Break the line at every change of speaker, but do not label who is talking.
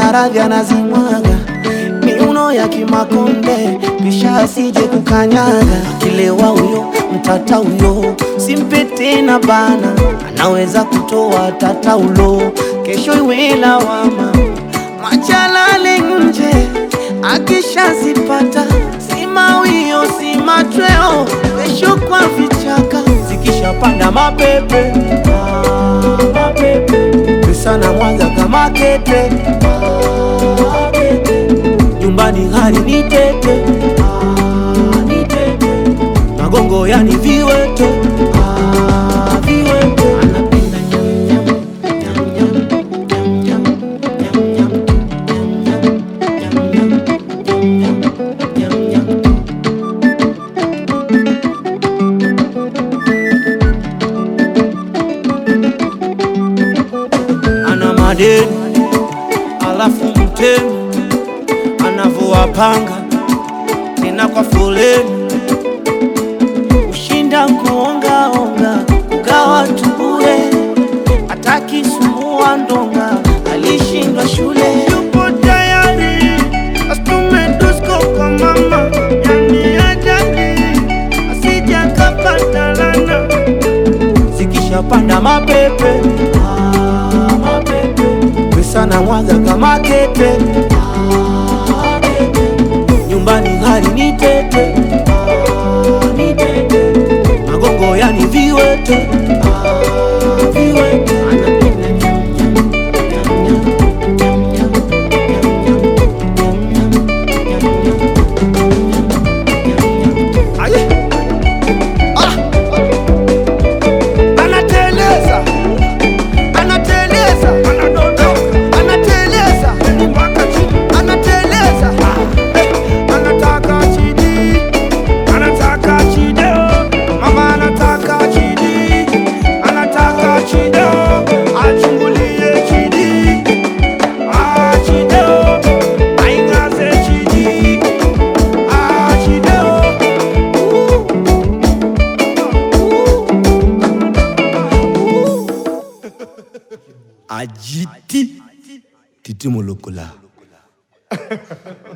maradhi anazimwaga miuno ya kimakonde, kisha asije kukanyaga. Akilewa huyo mtata huyo, simpe tena bana, anaweza kutoa tata ulo, kesho iwe lawama. Machalale nje akishazipata, si mawio si machweo, kesho kwa vichaka zikishapanda mapepe ah, mapepe pesa na mwaga kama kete ah, kete. nyumbani hali ni tete ah, ni tete magongo yani viwete ah, viwete anapenda nyam, nyam, nyam, nyam, nyam, nyam, nyam, nyam, nyam, nyam, nyam, nyam, nyam. ana madeni alafu mtemi anavyowapanga tena kwa foleni, ushinda kuongaonga kugawa tu bure, hataki sumbua ndonga, alishindwa shule. Yupo tayari astume dusko kwa mama, yani ajali asija kapata lana zikishapanda mapepe ah, mapepe pesa na mwaga kama kete ah, kete. nyumbani hali ni tete ah, ni tete magongo yani viwete ah, viwete anapenda nyam, nyam, nyam, nyam, nyam, nyam, nyam, nyam, nyam, nyam. Aye. Ah! Anateleza, anateleza, anadondoka, anateleza mpaka chini, anateleza, eh, anataka chini, anataka chideo, mama anataka chini, anataka chideo, achungulie chini, ah, chideo, aingaze chini, ah, chideo,
ajiti titi molokola